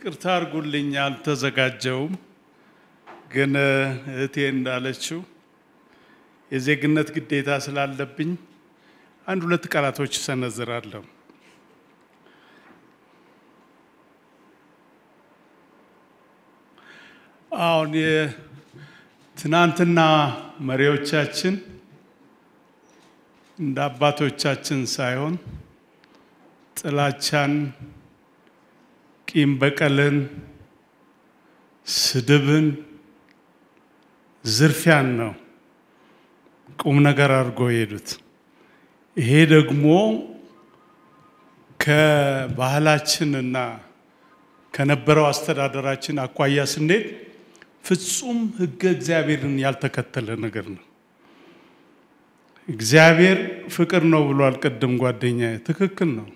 ይቅርታ አድርጉልኝ፣ አልተዘጋጀውም። ግን እህቴ እንዳለችው የዜግነት ግዴታ ስላለብኝ አንድ ሁለት ቃላቶች እሰነዝራለሁ። አሁን የትናንትና መሪዎቻችን እንደ አባቶቻችን ሳይሆን ጥላቻን፣ ቂም በቀልን፣ ስድብን፣ ዝርፊያን ነው ቁም ነገር አድርጎ የሄዱት። ይሄ ደግሞ ከባህላችንና ከነበረው አስተዳደራችን አኳያ ስንሄድ ፍጹም ሕገ እግዚአብሔርን ያልተከተለ ነገር ነው። እግዚአብሔር ፍቅር ነው ብሏል። ቅድም ጓደኛ ትክክል ነው።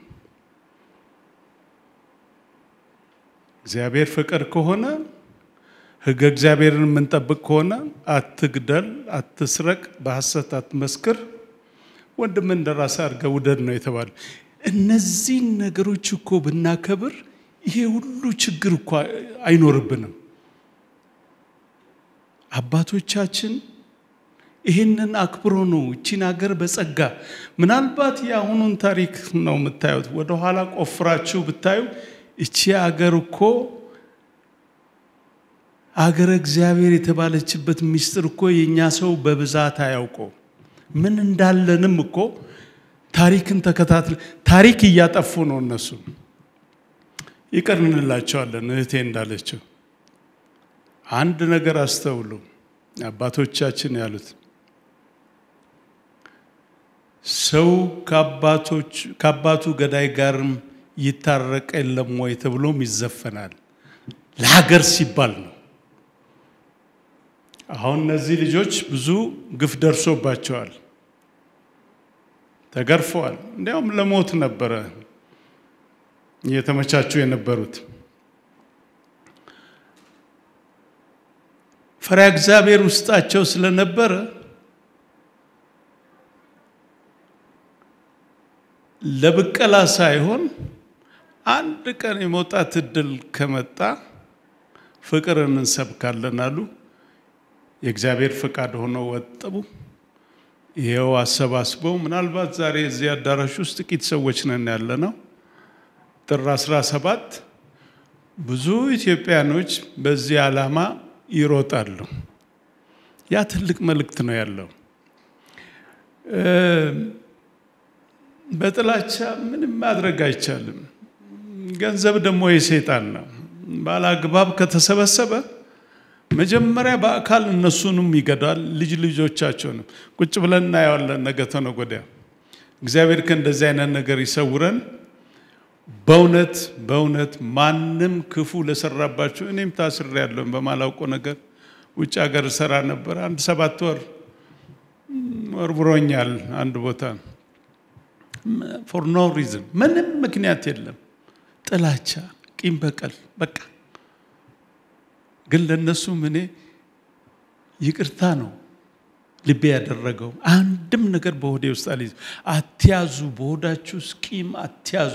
እግዚአብሔር ፍቅር ከሆነ ሕገ እግዚአብሔርን የምንጠብቅ ከሆነ አትግደል፣ አትስረቅ፣ በሐሰት አትመስክር፣ ወንድምን እንደ ራስህ አድርገህ ውደድ ነው የተባለ። እነዚህን ነገሮች እኮ ብናከብር ይሄ ሁሉ ችግር እኮ አይኖርብንም። አባቶቻችን ይህንን አክብሮ ነው እቺን ሀገር በጸጋ ምናልባት የአሁኑን ታሪክ ነው የምታዩት። ወደኋላ ቆፍራችሁ ብታዩ እቺ ሀገር እኮ አገረ እግዚአብሔር የተባለችበት ምስጢር እኮ የእኛ ሰው በብዛት አያውቀው። ምን እንዳለንም እኮ ታሪክን ተከታትለ ታሪክ እያጠፉ ነው እነሱ። ይቅር እንላቸዋለን። እህቴ እንዳለችው አንድ ነገር አስተውሉ። አባቶቻችን ያሉት ሰው ከአባቱ ገዳይ ጋርም ይታረቅ የለም ወይ ተብሎም ይዘፈናል። ለሀገር ሲባል ነው። አሁን እነዚህ ልጆች ብዙ ግፍ ደርሶባቸዋል፣ ተገርፈዋል። እንዲያውም ለሞት ነበረ እየተመቻቹ የነበሩት። ፈሪሃ እግዚአብሔር ውስጣቸው ስለነበረ ለብቀላ ሳይሆን አንድ ቀን የመውጣት እድል ከመጣ ፍቅርን እንሰብካለን አሉ። የእግዚአብሔር ፈቃድ ሆነው ወጠቡ። ይኸው አሰባስበው ምናልባት ዛሬ እዚህ አዳራሽ ውስጥ ጥቂት ሰዎች ነን ያለ ነው። ጥር 17 ብዙ ኢትዮጵያኖች በዚህ ዓላማ ይሮጣሉ። ያ ትልቅ መልእክት ነው ያለው። በጥላቻ ምንም ማድረግ አይቻልም። ገንዘብ ደግሞ የሰይጣን ነው። ባለአግባብ ከተሰበሰበ መጀመሪያ በአካል እነሱንም ይገዳል፣ ልጅ ልጆቻቸውንም። ቁጭ ብለን እናየዋለን ነገ ተነገ ወዲያ። እግዚአብሔር ከእንደዚህ አይነት ነገር ይሰውረን። በእውነት በእውነት ማንም ክፉ ለሰራባቸው እኔም ታስሬ ያለውን በማላውቀው ነገር ውጭ ሀገር ሰራ ነበር። አንድ ሰባት ወር ወርውሮኛል አንድ ቦታ ፎር ኖ ሪዝን ምንም ምክንያት የለም። ጥላቻ፣ ቂም በቀል በቃ ግን ለእነሱም እኔ ይቅርታ ነው ልቤ ያደረገው። አንድም ነገር በሆዴ ውስጥ አልይዝ። አትያዙ፣ በሆዳችሁ ውስጥ ቂም አትያዙ።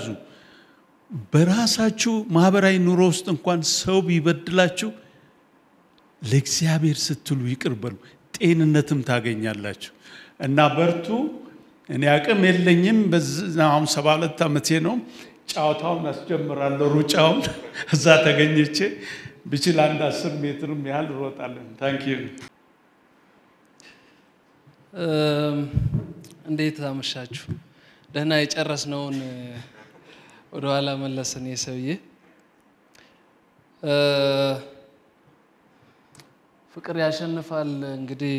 በራሳችሁ ማህበራዊ ኑሮ ውስጥ እንኳን ሰው ቢበድላችሁ ለእግዚአብሔር ስትሉ ይቅር በሉ፣ ጤንነትም ታገኛላችሁ። እና በርቱ። እኔ አቅም የለኝም። አሁን ሰባ ሁለት ዓመቴ ነው። ጨዋታውን አስጀምራለሁ፣ ሩጫውን እዛ ተገኝቼ ብችል አንድ አስር ሜትርም ያህል እሮጣለን። ታንክ ዩ። እንዴት አመሻችሁ? ደህና የጨረስነውን ወደኋላ መለስን። የሰውዬ ፍቅር ያሸንፋል። እንግዲህ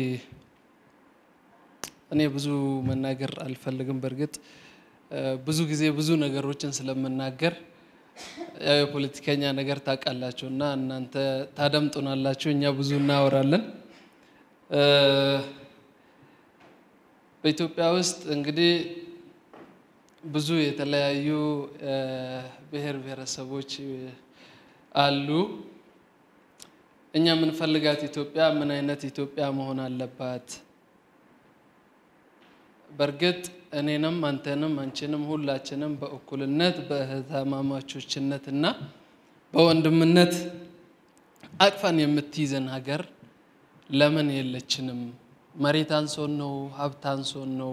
እኔ ብዙ መናገር አልፈልግም። በእርግጥ ብዙ ጊዜ ብዙ ነገሮችን ስለምናገር ያው የፖለቲከኛ ነገር ታውቃላችሁ እና እናንተ ታደምጡናላችሁ፣ እኛ ብዙ እናወራለን። በኢትዮጵያ ውስጥ እንግዲህ ብዙ የተለያዩ ብሔር ብሔረሰቦች አሉ። እኛ የምንፈልጋት ኢትዮጵያ ምን አይነት ኢትዮጵያ መሆን አለባት? በእርግጥ እኔንም አንተንም አንቺንም ሁላችንም በእኩልነት በእህትማማቾችነት እና በወንድምነት አቅፈን የምትይዘን ሀገር ለምን የለችንም? መሬት አንሶን ነው? ሀብት አንሶን ነው?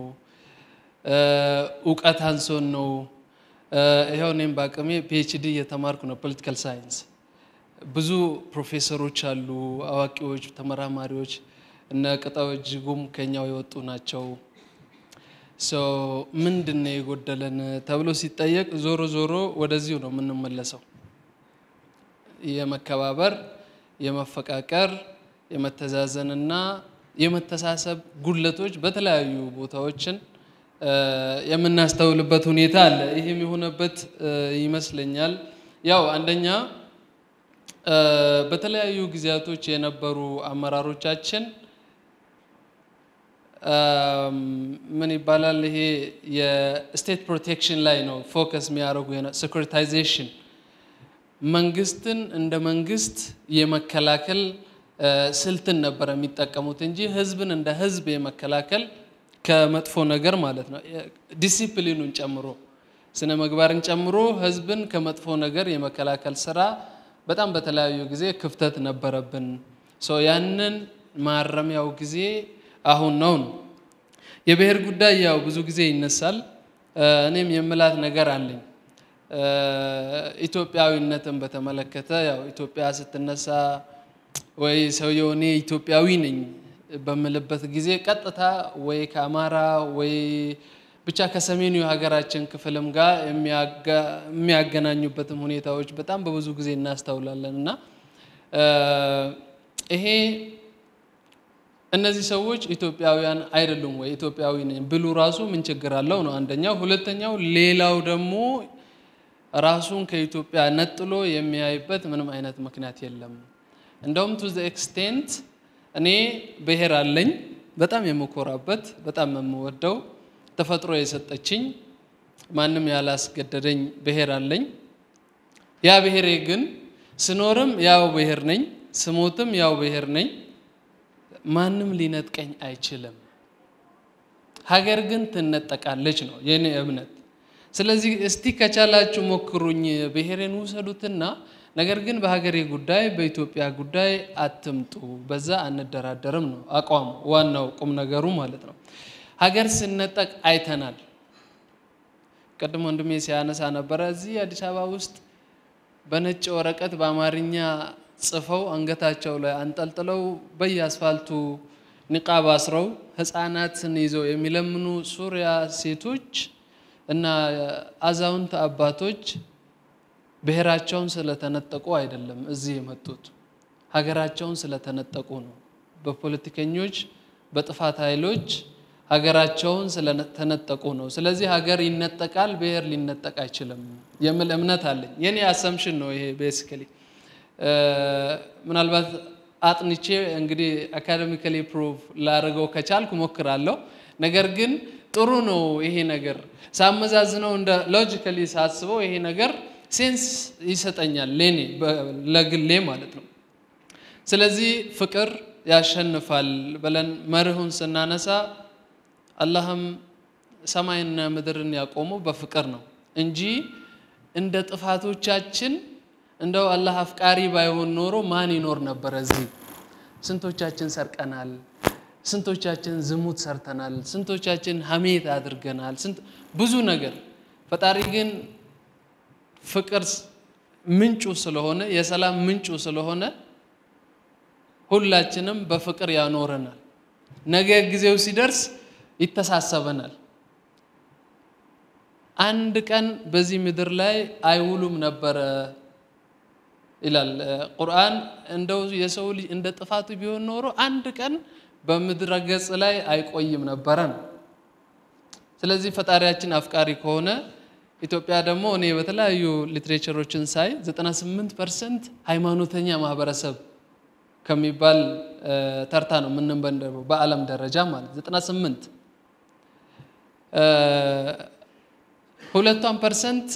እውቀት አንሶን ነው? ይኸው እኔም በአቅሜ ፒኤችዲ እየተማርኩ ነው ፖለቲካል ሳይንስ። ብዙ ፕሮፌሰሮች አሉ፣ አዋቂዎች፣ ተመራማሪዎች እነ ቅጣው እጅጉም ከኛው የወጡ ናቸው። ምንድን ነው የጎደለን ተብሎ ሲጠየቅ ዞሮ ዞሮ ወደዚሁ ነው የምንመለሰው። የመከባበር፣ የመፈቃቀር፣ የመተዛዘንና የመተሳሰብ ጉድለቶች በተለያዩ ቦታዎችን የምናስተውልበት ሁኔታ አለ። ይህም የሆነበት ይመስለኛል ያው አንደኛ በተለያዩ ጊዜያቶች የነበሩ አመራሮቻችን ምን ይባላል ይሄ የስቴት ፕሮቴክሽን ላይ ነው ፎከስ የሚያደርጉ ሴኩሪታይዜሽን መንግስትን እንደ መንግስት የመከላከል ስልትን ነበር የሚጠቀሙት እንጂ ህዝብን እንደ ህዝብ የመከላከል ከመጥፎ ነገር ማለት ነው ዲሲፕሊኑን ጨምሮ ስነ ምግባርን ጨምሮ ህዝብን ከመጥፎ ነገር የመከላከል ስራ በጣም በተለያዩ ጊዜ ክፍተት ነበረብን። ያንን ማረሚያው ጊዜ አሁን ነው ነው። የብሔር ጉዳይ ያው ብዙ ጊዜ ይነሳል። እኔም የምላት ነገር አለኝ። ኢትዮጵያዊነትን በተመለከተ ያው ኢትዮጵያ ስትነሳ ወይ ሰውየው እኔ ኢትዮጵያዊ ነኝ በምልበት ጊዜ ቀጥታ ወይ ከአማራ ወይ ብቻ ከሰሜኑ የሀገራችን ክፍልም ጋር የሚያገናኙበትም ሁኔታዎች በጣም በብዙ ጊዜ እናስተውላለን እና ይሄ እነዚህ ሰዎች ኢትዮጵያውያን አይደሉም ወይ ኢትዮጵያዊ ነኝ ብሉ ራሱ ምን ችግር አለው ነው አንደኛው። ሁለተኛው ሌላው ደግሞ ራሱን ከኢትዮጵያ ነጥሎ የሚያይበት ምንም አይነት ምክንያት የለም። እንደውም ቱ ዘ ኤክስቴንት እኔ ብሔር አለኝ በጣም የምኮራበት በጣም የምወደው ተፈጥሮ የሰጠችኝ ማንም ያላስገደደኝ ብሔር አለኝ። ያ ብሔሬ ግን ስኖርም ያው ብሔር ነኝ፣ ስሞትም ያው ብሔር ነኝ። ማንም ሊነጥቀኝ አይችልም። ሀገር ግን ትነጠቃለች ነው የኔ እምነት። ስለዚህ እስቲ ከቻላችሁ ሞክሩኝ፣ ብሔሬን ውሰዱትና ነገር ግን በሀገሬ ጉዳይ በኢትዮጵያ ጉዳይ አትምጡ፣ በዛ አንደራደርም ነው አቋሙ፣ ዋናው ቁም ነገሩ ማለት ነው። ሀገር ስነጠቅ አይተናል። ቅድም ወንድሜ ሲያነሳ ነበረ። እዚህ አዲስ አበባ ውስጥ በነጭ ወረቀት በአማርኛ ጽፈው አንገታቸው ላይ አንጠልጥለው በየአስፋልቱ ኒቃብ አስረው ህፃናትን ይዘው የሚለምኑ ሱሪያ ሴቶች እና አዛውንት አባቶች ብሔራቸውን ስለተነጠቁ አይደለም እዚህ የመጡት፣ ሀገራቸውን ስለተነጠቁ ነው። በፖለቲከኞች በጥፋት ኃይሎች ሀገራቸውን ስለተነጠቁ ነው። ስለዚህ ሀገር ይነጠቃል፣ ብሔር ሊነጠቅ አይችልም የሚል እምነት አለኝ። የኔ አሰምሽን ነው ይሄ ቤሲካሊ ምናልባት አጥንቼ እንግዲህ አካደሚካሊ ፕሩቭ ላደርገው ከቻልኩ ሞክራለሁ። ነገር ግን ጥሩ ነው ይሄ ነገር ሳመዛዝነው እንደ ሎጂካሊ ሳስበው ይሄ ነገር ሴንስ ይሰጠኛል ለኔ ለግሌ ማለት ነው። ስለዚህ ፍቅር ያሸንፋል ብለን መርሁን ስናነሳ አላህም ሰማይና ምድርን ያቆመው በፍቅር ነው እንጂ እንደ ጥፋቶቻችን እንደው አላህ አፍቃሪ ባይሆን ኖሮ ማን ይኖር ነበረ እዚህ? ስንቶቻችን ሰርቀናል፣ ስንቶቻችን ዝሙት ሰርተናል፣ ስንቶቻችን ሀሜት አድርገናል፣ ብዙ ነገር። ፈጣሪ ግን ፍቅር ምንጩ ስለሆነ የሰላም ምንጩ ስለሆነ ሁላችንም በፍቅር ያኖረናል። ነገ ጊዜው ሲደርስ ይተሳሰበናል። አንድ ቀን በዚህ ምድር ላይ አይውሉም ነበረ ይላል ቁርአን። እንደው የሰው ልጅ እንደ ጥፋቱ ቢሆን ኖሮ አንድ ቀን በምድረ ገጽ ላይ አይቆይም ነበረ ነው። ስለዚህ ፈጣሪያችን አፍቃሪ ከሆነ ኢትዮጵያ ደግሞ እኔ በተለያዩ ሊትሬቸሮችን ሳይ 98 ፐርሰንት ሃይማኖተኛ ማህበረሰብ ከሚባል ተርታ ነው የምንበንደበው በዓለም ደረጃ ማለት 98 ሁለቷን ፐርሰንት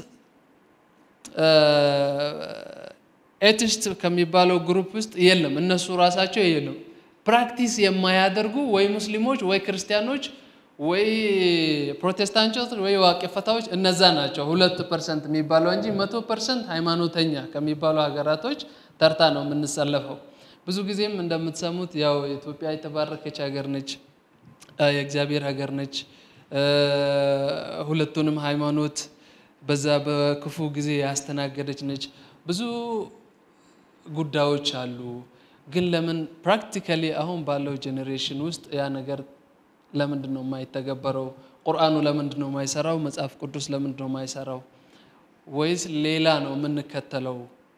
ኤቲስት ከሚባለው ግሩፕ ውስጥ የለም። እነሱ ራሳቸው የለም ፕራክቲስ የማያደርጉ ወይ ሙስሊሞች ወይ ክርስቲያኖች ወይ ፕሮቴስታንቶች ወይ ዋቄ ፈታዎች እነዛ ናቸው ሁለት ፐርሰንት የሚባለው እንጂ መቶ ፐርሰንት ሃይማኖተኛ ከሚባሉ ሀገራቶች ተርታ ነው የምንሰለፈው። ብዙ ጊዜም እንደምትሰሙት ያው ኢትዮጵያ የተባረከች ሀገር ነች፣ የእግዚአብሔር ሀገር ነች። ሁለቱንም ሃይማኖት በዛ በክፉ ጊዜ ያስተናገደች ነች። ብዙ ጉዳዮች አሉ። ግን ለምን ፕራክቲካሊ አሁን ባለው ጄኔሬሽን ውስጥ ያ ነገር ለምንድን ነው የማይተገበረው? ቁርአኑ ለምንድን ነው የማይሰራው? መጽሐፍ ቅዱስ ለምንድን ነው የማይሰራው? ወይስ ሌላ ነው የምንከተለው?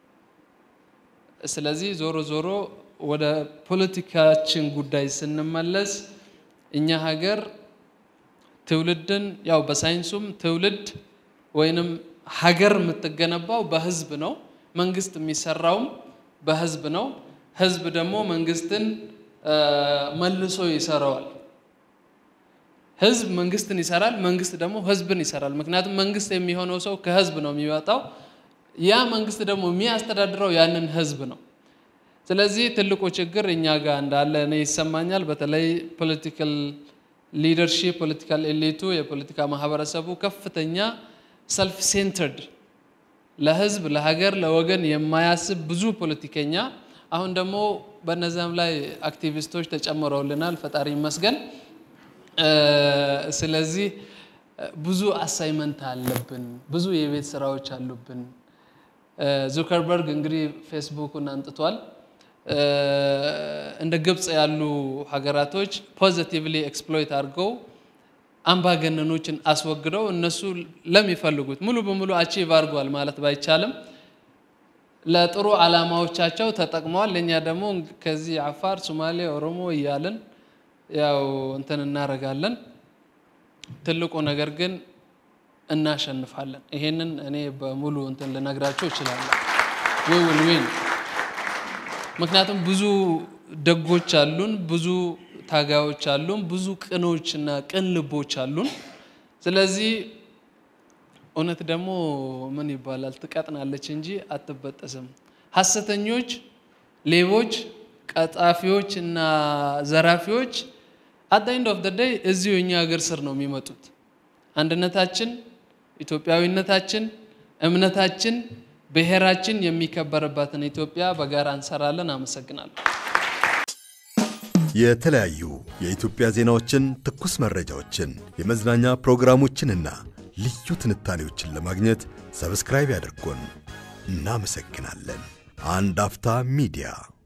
ስለዚህ ዞሮ ዞሮ ወደ ፖለቲካችን ጉዳይ ስንመለስ እኛ ሀገር ትውልድን ያው በሳይንሱም ትውልድ ወይንም ሀገር የምትገነባው በህዝብ ነው። መንግስት የሚሰራውም በህዝብ ነው። ህዝብ ደግሞ መንግስትን መልሶ ይሰራዋል። ህዝብ መንግስትን ይሰራል፣ መንግስት ደግሞ ህዝብን ይሰራል። ምክንያቱም መንግስት የሚሆነው ሰው ከህዝብ ነው የሚወጣው። ያ መንግስት ደግሞ የሚያስተዳድረው ያንን ህዝብ ነው። ስለዚህ ትልቁ ችግር እኛ ጋር እንዳለ እኔ ይሰማኛል። በተለይ ፖለቲካል ሊደርሺፕ ፖለቲካል ኤሊቱ የፖለቲካ ማህበረሰቡ ከፍተኛ ሰልፍ ሴንተርድ ለህዝብ፣ ለሀገር፣ ለወገን የማያስብ ብዙ ፖለቲከኛ አሁን ደግሞ በነዚያም ላይ አክቲቪስቶች ተጨምረውልናል። ፈጣሪ ይመስገን። ስለዚህ ብዙ አሳይመንት አለብን፣ ብዙ የቤት ስራዎች አሉብን። ዙከርበርግ እንግዲህ ፌስቡክን አንጥቷል። እንደ ግብፅ ያሉ ሀገራቶች ፖዚቲቭሊ ኤክስፕሎይት አድርገው አምባገነኖችን አስወግደው እነሱ ለሚፈልጉት ሙሉ በሙሉ አቺቭ አድርገዋል ማለት ባይቻልም ለጥሩ ዓላማዎቻቸው ተጠቅመዋል። ለእኛ ደግሞ ከዚህ አፋር፣ ሶማሌ፣ ኦሮሞ እያልን ያው እንትን እናደርጋለን። ትልቁ ነገር ግን እናሸንፋለን። ይሄንን እኔ በሙሉ እንትን ልነግራቸው እችላለሁ። ዊል ዊን። ምክንያቱም ብዙ ደጎች አሉን፣ ብዙ ታጋዮች አሉን፣ ብዙ ቅኖች እና ቅን ልቦች አሉን። ስለዚህ እውነት ደግሞ ምን ይባላል ትቀጥናለች እንጂ አትበጠስም። ሐሰተኞች፣ ሌቦች፣ ቀጣፊዎች እና ዘራፊዎች አት ኤንድ ኦፍ ደ ዴይ እዚሁ እኛ ሀገር ስር ነው የሚመጡት። አንድነታችን፣ ኢትዮጵያዊነታችን፣ እምነታችን፣ ብሔራችን የሚከበርባትን ኢትዮጵያ በጋራ እንሰራለን። አመሰግናለሁ። የተለያዩ የኢትዮጵያ ዜናዎችን፣ ትኩስ መረጃዎችን፣ የመዝናኛ ፕሮግራሞችንና ልዩ ትንታኔዎችን ለማግኘት ሰብስክራይብ ያድርጉን። እናመሰግናለን። አንድ አፍታ ሚዲያ